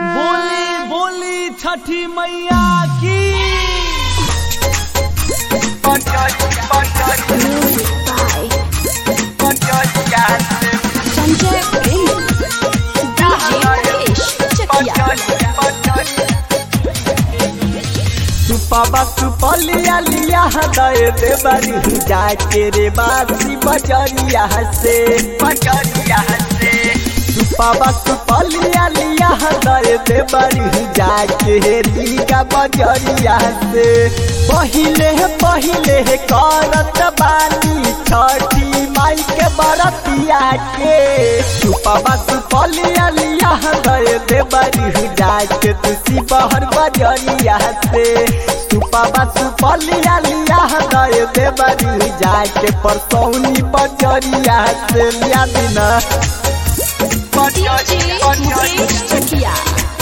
बोली बोली छठी मैया की संजय प्रेमी डीजे महेश चकिया सुपा सुपलिया लिया दे दे बरी जाके रे बासी बजरिया से बजरिया से सुपा सुपलिया लिया दे दे बरी जाके रीगा बजरिया से पहिले पहिले करत बानी छठी माई के बरतिया के सुपा सुपलिया लिया दे दे बरी जाके तुसी बहर बजरिया से सुपा सुपलिया लिया दे दे बरी जाके परसौनी बजरिया से लिया दिना डीजे महेश चकिया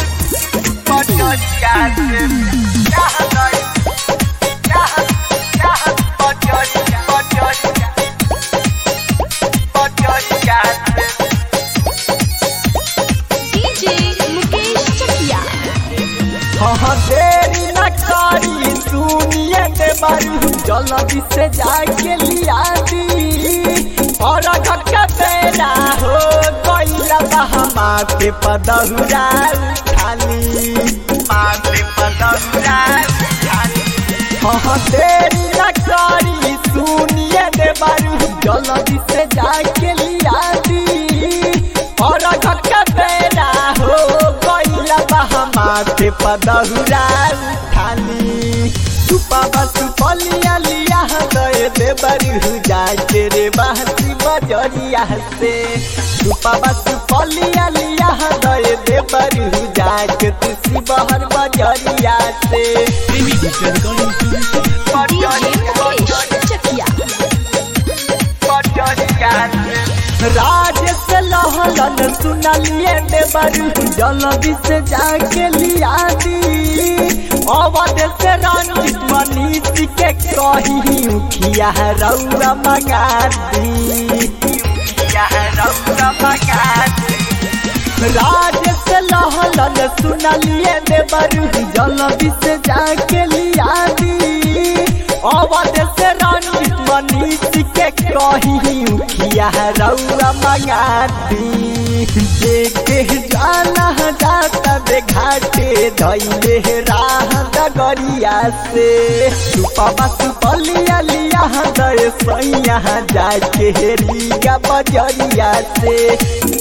डीजे मुकेश चकिया हाँ देरी न करी सुनिए के बारी जल्दी से जाके लिया दी और घटका तेरा हो कोइला बहमा के पदहुरा खाली माँ के पदहुरा खाली हाँ देरी न करी सुनिए के बारी जल्दी से जाके लिया दी और घटका तेरा हो कोइला बहमा के पदहुरा खाली सुपा सुपलिया लिया गए दे बरी जाके रे बहसी बजरिया से सुपा सुपलिया लिया गए दे बरी जाके तुसी बहर बजरिया से Premi digital recording studio DJ Mahesh Chakia राज से लहलन सुनलिए ने बरू जल्दी से जाके लिया दी अवध से रंजित मनीष के कही उखिया रौरा मंगा दी उखिया रौरा मंगा दी राज से लहलन सुनलिए ने बरू जल्दी से जाके लिया दी अवध से रंजित मनीष के कही उखिया रौरा मंगा दी देखे जाना जाता बे घाटे धैले राह डगरिया से सुपा सुपलिया लिया दे सैया जाके रीगा बजरिया से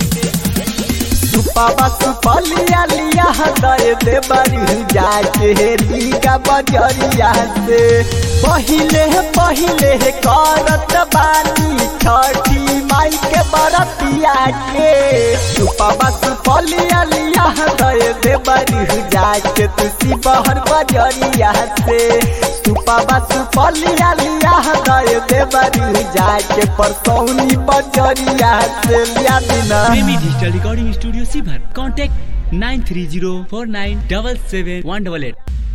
सुपा सुपलिया लिया दे दे बरी जाके रीगा बजरिया से पहिले पहिले करत बानी छठी माई के बरतिया के सुपा सुपलिया लिया दे दे बरी जाके तुसी बहर बजरिया से सुपा सुपलिया लिया दे दे बरी जाके परसौनी बजरिया से लिया दिना प्रेमी डिजिटल रिकॉर्डिंग स्टूडियो सीभर contact nine three zero four nine double seven one double at